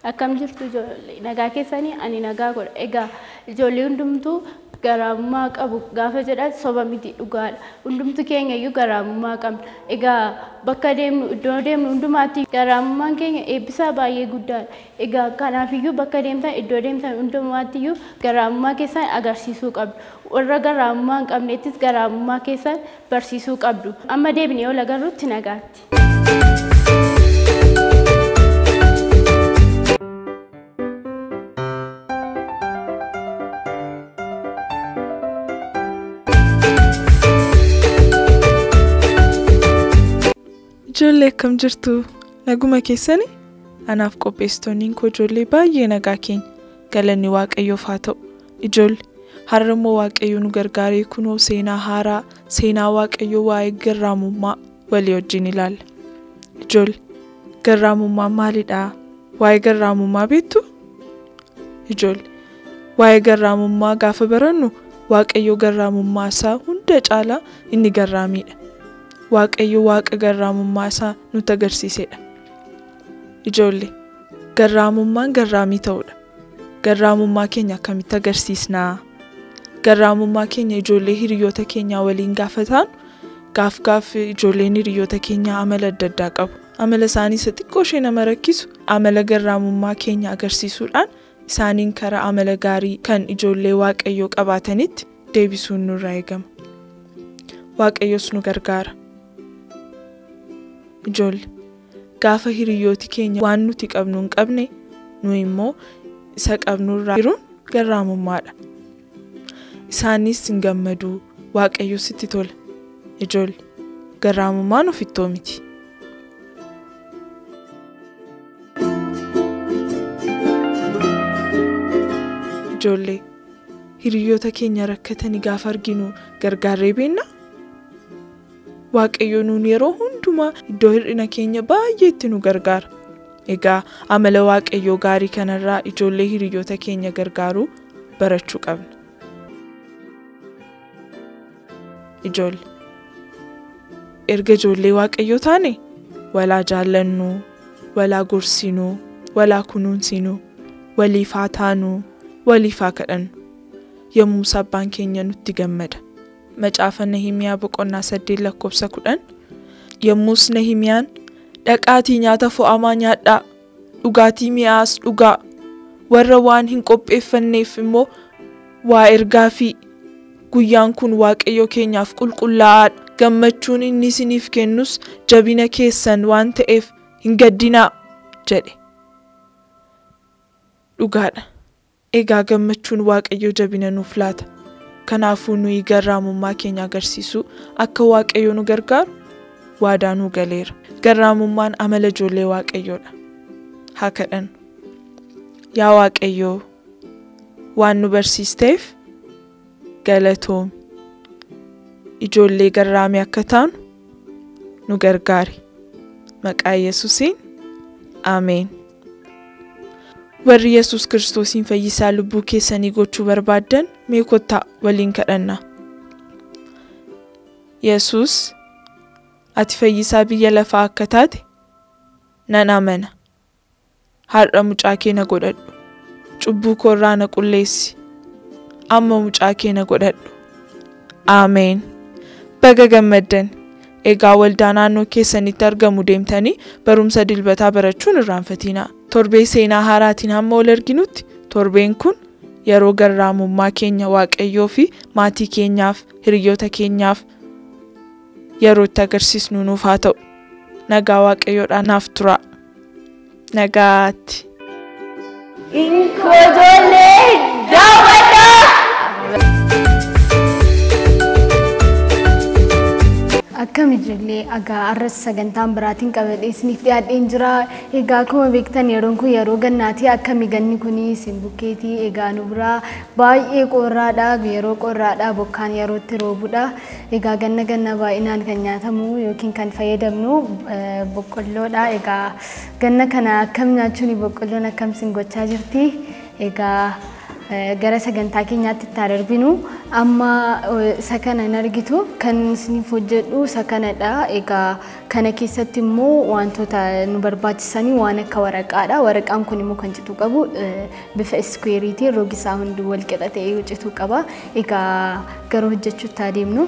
Akkam jirtu ijoollee nagaa keessanii ani nagaa godha. Egaa ijoollee hundumtuu garaamummaa qabu gaafa jedhan soba miti dhugaadha. Hundumtu keenya iyyuu garaamummaa qabna. Egaa bakka deemnu iddoo deemnu hundumaatti garaamummaan keenya eebbisaa baay'ee guddaadha. Egaa kanaafiyyuu bakka deemtan iddoo deemtan hundumaatti iyyuu garaamummaa keessan agarsiisuu qabdu. Warra garaamummaa hin qabneettis garaamummaa keessan barsiisuu qabdu. Amma deebinee ol agarruutti nagaatti. Ijoollee akkam jirtu? Naguma keessanii? Anaaf qopheessitoonniin koo ijoollee baay'ee nagaa keenya. Galanni Waaqayyoof haa ta'u. Ijoollee har'a immoo Waaqayyo nu gargaaree kunoo seenaa haaraa seenaa Waaqayyoo waa'ee garraamummaa walii wajjin ilaalla. Ijoollee garraamummaan maalidha? Waa'ee garraamummaa beektu? Ijoollee waa'ee garraamummaa gaafa barannu Waaqayyo garraamummaa isaa hunda caalaa inni garraamiidha. Waaqayyo waaqa garraamummaa isaa nutti agarsiisedha. Ijoollee garraamummaan garraamii ta'uudha. Garraamummaa keenya akkamitti agarsiisnaa? Garraamummaa keenya ijoollee hiriyoota keenyaa waliin gaafa taanu gaaf gaaf ijoolleen hiriyoota keenyaa amala adda addaa qabu. Amala isaanii isa xiqqoo ishee nama rakkisu amala garraamummaa keenya agarsiisuudhaan isaaniin karaa amala gaarii kan ijoollee waaqayyoo qabaatanitti deebisuun nurraa eegama. Waaqayyos nu gargaara. Ijoollee gaafa hiriyooti keenya waan nuti qabnu hin qabne nu immoo isa qabnurraa jiruun garraamummaadha. Isaanis hin gammadu waaqayyo sitti tola. Ijoollee garraamummaan ofittoo miti. Ijoollee hiriyoota keenya rakkatanii gaafa arginu gargaarree beennaa? Waaqayyo nuun yeroo hundumaa iddoo hir'ina keenya baay'eetti nu gargaara. Egaa amala waaqayyoo gaarii kanarraa ijoollee hiriyoota keenya gargaaruu barachuu qabna. Ijoollee erga ijoollee waaqayyoo taane walaa jaallannuu, walaa gorsinuu, walaa kunuunsinuu, waliif haa taanuu, waliif haa kadhannu. Yommus abbaan keenya nutti gammada. Macaafa Nahimiyaa boqonnaa saddeet lakkoofsa kudhan yommus Nahimiyaan dhaqaatii nyaata fo'amaa nyaadhaa dhugaatii mi'aas dhugaa warra waan hin qopheeffanneef immoo waa ergaa fi guyyaan kun waaqayyo keenyaaf qulqullaa'aadha gammachuun inni isiniif kennus jabina keessan waan ta'eef hin gaddinaa jedhe. Dhugaadha. Egaa gammachuun waaqayyo jabina nuuf laata. Kanaafuu nuyi garraamummaa keenya agarsiisuu akka waaqayyo nu gargaaru waadaa nu galeera. Garraamummaan amala ijoollee waaqayyoodha. Haa kadhannu. Yaa waaqayyoo waan nu barsiisteef galatoomi. Ijoollee garraamii akka taanu nu gargaari. Maqaa Yesuusiin Ameen. Warri Yesuus Kiristoosiin fayyisaa lubbuu keessanii gochuu barbaaddan mee kottaa waliin kadhannaa. Yesuus ati fayyisaa biyya lafaa akka taate nan amana. Har'a mucaa kee na godhadhu. Cubbuu koorraa na qulleessi. Amma mucaa kee na godhadhu. Ameen. Baga gammaddan. Egaa waldaa naannoo keessanitti argamu deemtanii barumsa dilbataa barachuun irraanfatinaa. Torbee seenaa haaraatiin hamma ol arginutti torbeen kun yeroo garraamummaa keenya waaqayyoo fi maatii keenyaaf hiriyoota keenyaaf yeroo itti agarsiisnu nuuf haa ta'u. Nagaa waaqayyoodhaan naaf turaa. Nagaatti. Inkoojoollee daawwadhaa! Akkam ijoollee egaa arras sagantaan biraatiin qabadhee isiniif dhiyaadheen jira. Egaa akkuma beektan yeroon kun yeroo gannaati. Akkami ganni kun isin bukkeetii egaa nu biraa baay'ee qorraadha. Yeroo qorraadha bokkaan yeroo itti roobudha. Egaa ganna ganna baay'inaan kan nyaatamu yookiin kan fayyadamnu boqqolloodha. Egaa ganna kana akkam nyaachuun boqqolloon akkam isin gochaa jirti. Egaa gara sagantaa keenyaatti itti darbinu amma isa kana hin argitu kan isiniif hojjedhu isa kanadha egaa kana keessatti immoo wantoota nu barbaachisanii waan akka waraqaadha waraqaan kun immoo kan cituu qabu bifa iskweeriitiin rogisaa hundi wal qixa ta'ee cituu qaba egaa gara hojjechuutti adeemnu.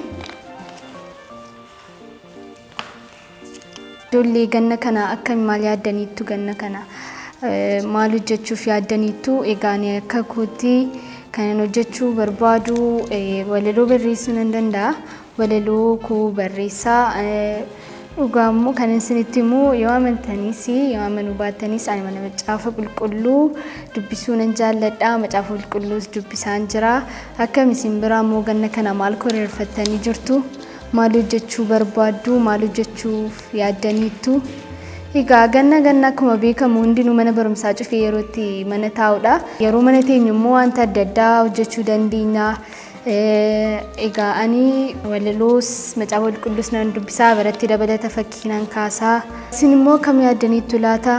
Ijoollee ganna kana akkami maal yaaddaniittu ganna kana maal hojjechuuf yaaddaniittu egaa ani akka kootti kanan hojjechuu barbaadu walaloo barreessuu nan danda'a walaloo koo barreessaa dhugaa immoo kan isinitti immoo yoo amantaniis yoo amanuu baattanis ani mana macaafa qulqulluu dubbisuu nan jaalladha macaafa qulqulluus dubbisaan jira akkam isin biraa immoo ganna kana maal koreerfattanii jirtu maal hojjechuu barbaaddu maal hojjechuuf yaaddaniittu Egaa ganna ganna akkuma beekamu hundinuu mana barumsaa cufee yeroo itti mana taa'udha. Yeroo mana teenyu immoo wanta adda addaa hojjechuu dandeenya. Egaa ani walaloos macaafa qulqulluus nan dubbisaa biratti dabalata fakkii nan kaasaa. Isin immoo akkam yaaddaniittu laata?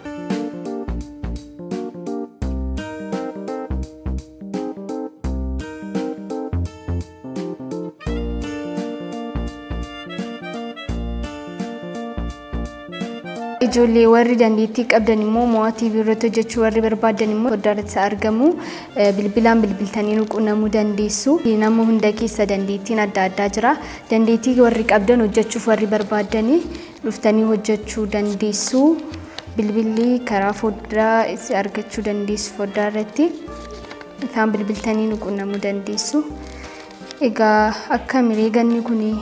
Ijoollee warri dandeettii qabdan immoo mo'aa TV irratti hojjechuu warri barbaadan immoo foddaa irratti argamu. Bilbilaan bilbiltanii nu quunnamuu dandeessu. Nama hunda keessa dandeettiin adda addaa jira. Dandeettii warri qabdan hojjechuuf warri barbaadanii dhuftanii hojjechuu dandeessu. Bilbilli karaa foddaa argachuu dandeessu foddaa irratti. Isaan bilbiltanii nu quunnamuu dandeessu. Egaa akka mireeganni kunii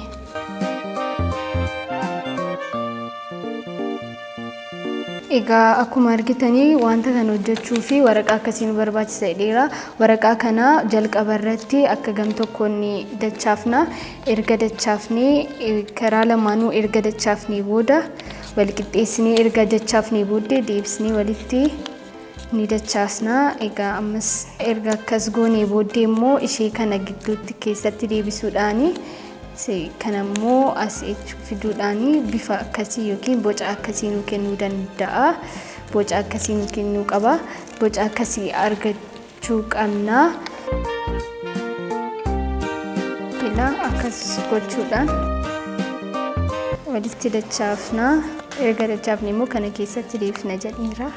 Egaa akkuma argitanii wanta kana hojjechuu fi waraqaa akkasii nu barbaachisa jedheera. Waraqaa kana jalqaba irratti akka gam tokkoon dachaafna. Erga dachaafnee karaa lamaanuu erga dachaafnee booda wal qixxeessinee erga dachaafnee booddee deebisnee walitti ni dachaasna. Egaa ammas erga akkas goonee booddee immoo ishee kana gidduutti keessatti deebisuudhaani kan ammoo as fiduudhaan bifa akkasii yookiin boca akkasii nu kennuu danda'a. Boca akkasii nu kennuu qaba. Boca akkasii argachuu qabna. Ilaa akkas gochuudhaan walitti dachaafna. Erga dachaafne immoo kana keessatti deebisna jedheera.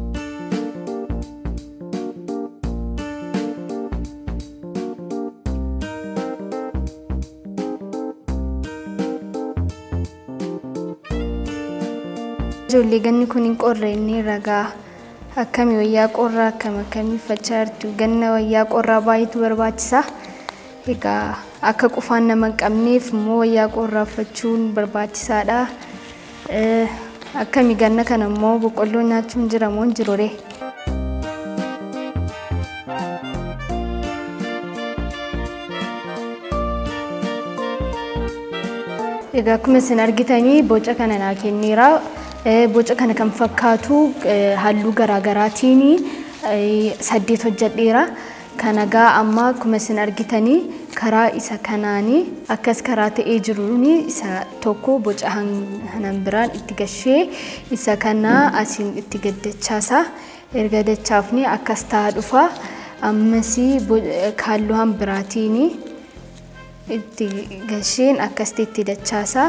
Ijoollee ganni kun hin qorre inni ragaa akkami wayyaa qorraa akkam akkamii uffachaa jirtu ganna wayyaa qorraa baay'eetu barbaachisa. Egaa akka qufaan nama hin qabneef immoo wayyaa qorraa uffachuun barbaachisaadha. Akkami ganna kana immoo boqqolloo nyaachuun jira moo hin jiru ree? Egaa akkuma isin argitanii boca kana naa kenneera. boca kana kan fakkaatu halluu garaagaraatiin saddeet hojjedheera. Kan egaa amma akkuma isin argitanii karaa isa kanaanii akkas karaa ta'ee jiruun isa tokko boca hanan biraan itti gashee isa kana asiin itti gaddachaasa. Erga dachaafne akkas ta'a dhufa. Ammas halluu han biraatiin itti gasheen akkasitti itti dachaasa.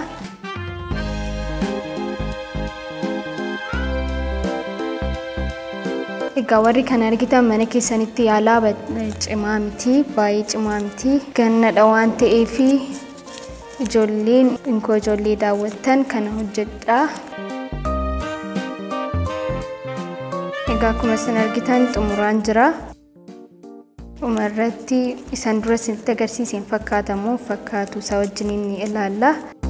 Egaa warri kan argitan mana keessanitti yaalaa cimaa miti baay'ee cimaa miti gannadha waan ta'eef ijoolleen inkoo ijoollee daawwattan kana hojjedha. Egaa akkuma isin argitan xumuraan jira. Dhumarratti isan dura isinitti agarsiiseen fakkaatamoo fakkaatu isaa wajjin ni ilaalla.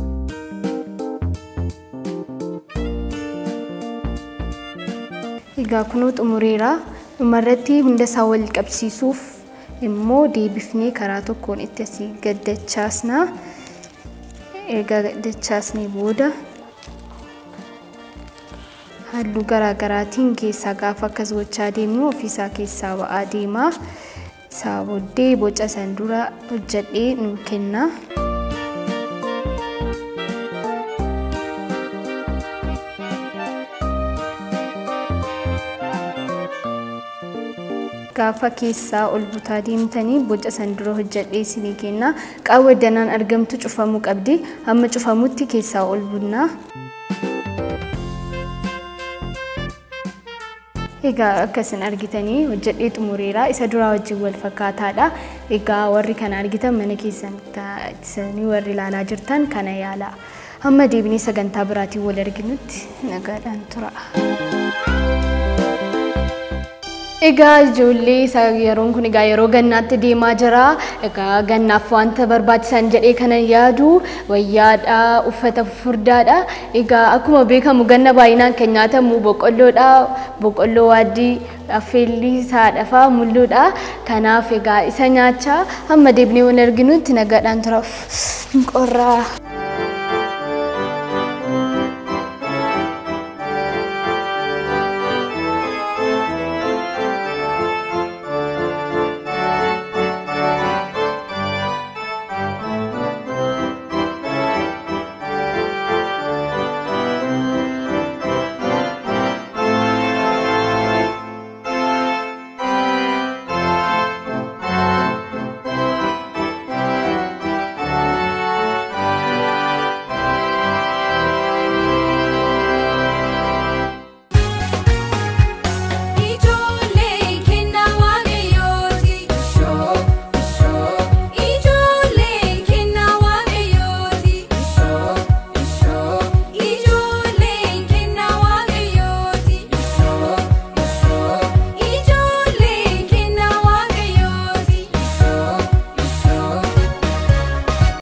Egaa kunuu xumureera. Dhumarratti hunda isaa wal qabsiisuuf immoo deebifnee karaa tokkoon itti asii gaddachaasna. Erga dachaasnee booda halluu garaagaraatiin keessaa gaafa akkas gochaa deemnu ofiisaa keessaa ba'aa deema. Isaa booddee boca san dura hojjedhee nu kenna. gaafa keessaa ol butaa deemtanii boca san dura hojjedhee isinii kenna qaawwa danaan argamtu cufamuu qabdi hamma cufamutti keessaa ol bunnaa. Egaa akkasin argitanii hojjedhee xumureera isa duraa wajjin wal fakkaataadha. Egaa warri kana argitan mana keessan taa'isanii warri ilaalaa jirtan kana yaala. Hamma deebinee sagantaa biraatiin wal arginutti nagaadhaan tura. Egaa ijoollee yeroon kun egaa yeroo gannaatti deemaa jira. Egaa gannaaf wanta barbaachisan jedhee kana yaadu wayyaadha, uffata furdaadha. Egaa akkuma beekamu ganna baay'inaan kan nyaatamu boqqolloodha. Boqqolloo waaddii affeellii saadhafaa mulluudha. Kanaaf egaa isa nyaachaa hamma deebinee wal arginutti nagaadhaan tura. Qorraa.